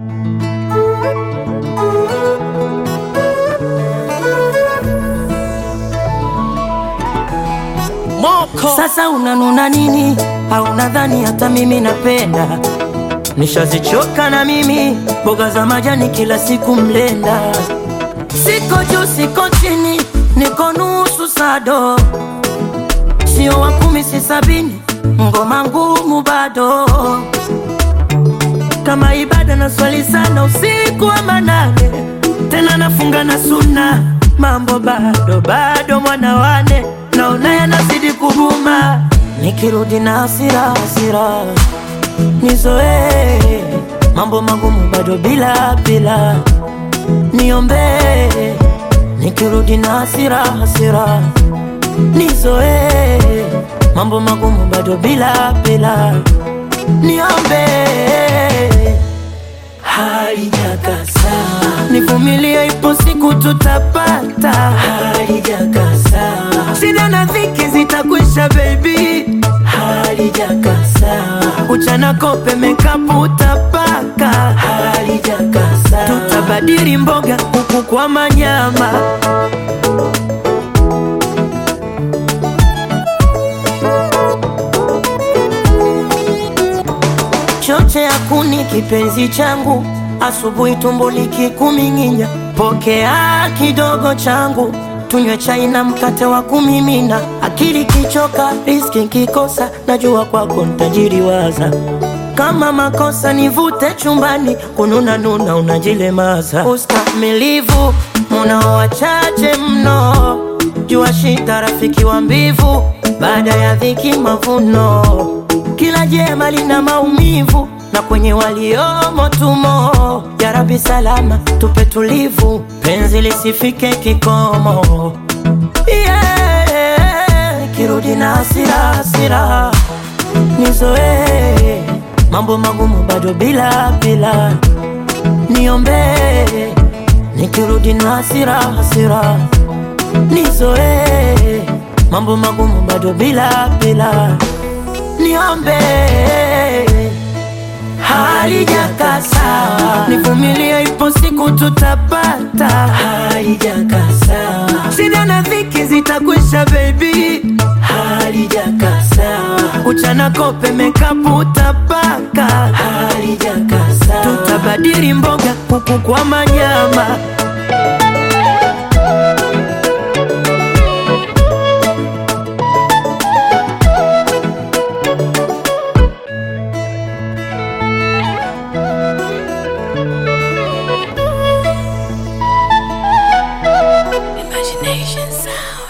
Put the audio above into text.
Moko Sasa unanuna nini? Au nadhani hata mimi napenda? Nishazichoka na mimi mboga za majani kila siku mlenda. Siko juu siko chini, niko nusu sado, sio wa kumi si sabini, ngoma ngumu bado kama ibada na swali sana usiku wa manane, tena nafunga na suna, mambo bado bado, mwana wane naona yanazidi kuguma, nikirudi na hasira hasira, nizoee mambo magumu bado bila bila, niombee nikirudi na hasira hasira, nizoee mambo magumu bado bila bila, niombee halijakasa, nivumilie, ipo siku tutapata. Halijakasa, shida na dhiki zitakwisha, baby. Halijakasa, uchana kope mekapu utapaka. Halijakasa, tutabadili mboga kuku kwa manyama. choche ya kuni kipenzi changu, asubuhi tumbo likikuming'inya, pokea kidogo changu, tunywe chai na mkate wa kumimina. Akili kichoka, riski kikosa, najua kwako ntajiriwaza. Kama makosa nivute chumbani, kununa nuna unajilemaza. Ustamilivu munao wachache mno, jua shida rafiki wa mbivu, baada ya dhiki mavuno kila jema lina maumivu na kwenye waliomo tumo. Ya Rabbi salama tupe tulivu, penzi lisifike kikomo. Yeah, kirudi na hasira hasira, nizoee mambo magumu bado bila bila, niombee nikirudi na hasira hasira, nizoee mambo magumu bado bila bila niombe halijakasa, nivumilie, ipo siku tutapata. Halijakasa, shida na dhiki zitakwisha, baby. Halijakasa, uchana kope mekapu utapaka. Halijakasa, tutabadili mboga kuku kwa manyama. Imagination sound.